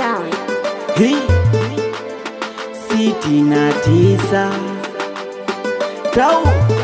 sound. hii sitini na tisa tau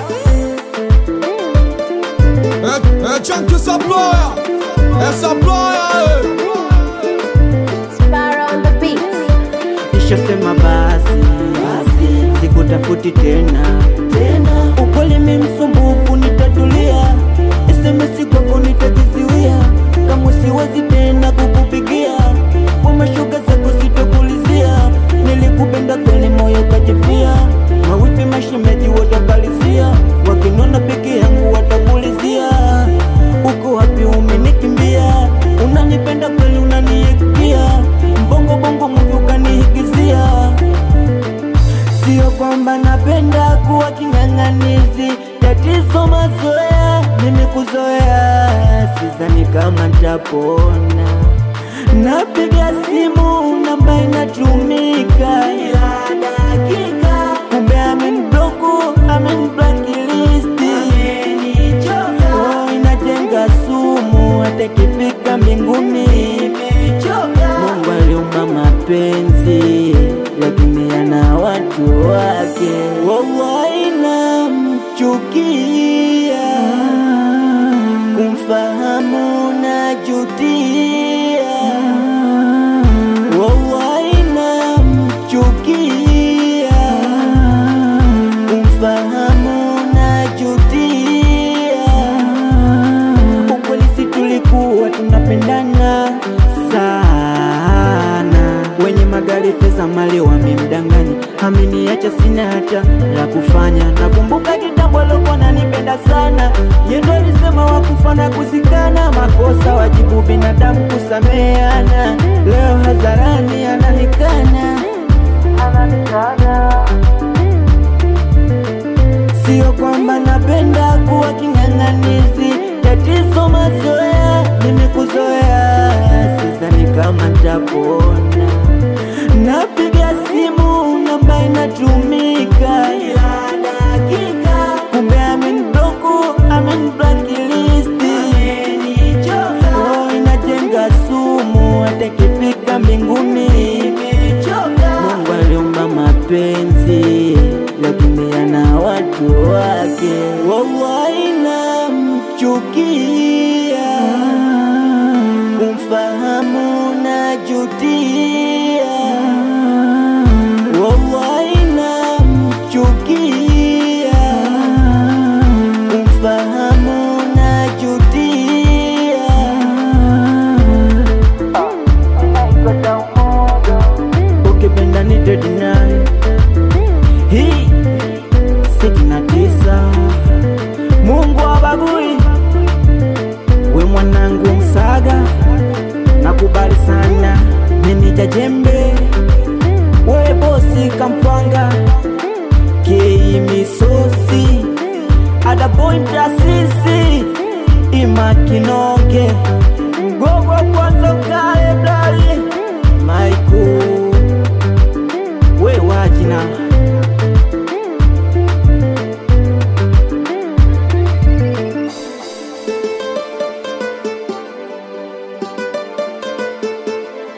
É, é Chunky Saploya, é Saploya, Sparrow on the beat. nishasema basi basi sikutafuti tena tena ukweli mi msumbufu nitatulia SMS kwako nitajiziwia kama siwezi tena kukupigia kwa mashuga zako sitokulizia nilikupenda kweli moyo kajifia mawifi mashemeji watakalizia wakinona peke yangu watakulizia uko wapi umenikimbia unanipenda kweli unaniikia mbongo bongo muvi ukanihigizia Sio kwamba napenda kuwa king'ang'anizi, tatizo mazoea, mimi kuzoea, sidhani kama ntapona. Napiga simu namba inatumika ila dakika, kumbe amenibloku, ameniblakilisti, oh, inajenga sumu, hata ikifika mbinguni Mungu aliumba mapenzi lakini yana watu wake. Wallahi namchukia, kumfahamu najutia. Wallahi namchukia, kumfahamu najutia ukweli si tulikuwa tunapendana sana wenye magari pesa mali wamemdanganya ameniacha sina hata la kufanya nakumbuka kitambo alikuwa nanipenda sana yendo alisema wakufana kuzikana makosa wajibu binadamu kusameana leo hadharani ananikana ananikana Sio kwamba napenda kuwa king'ang'anizi, tatizo mazoea, mimi kuzoea, sidhani kama ntapona. Napiga simu namba inatumika ila dakika, kumbe amenibloku, ameniblakilisti, oh, inajenga sumu, hata ikifika mbinguni Mungu aliumba mapenzi lakini yana watu wake. Wallahi namchukia, kumfahamu najutia. Wallahi namchukia, kumfahamu najutia. ukipenda nitedi naye hii sitini na tisa Mungu abagui we mwanangu msaga nakubali sana meneja jembe we bosi kampwanga kei misosi adabointasisi imakinoge mgogo kwa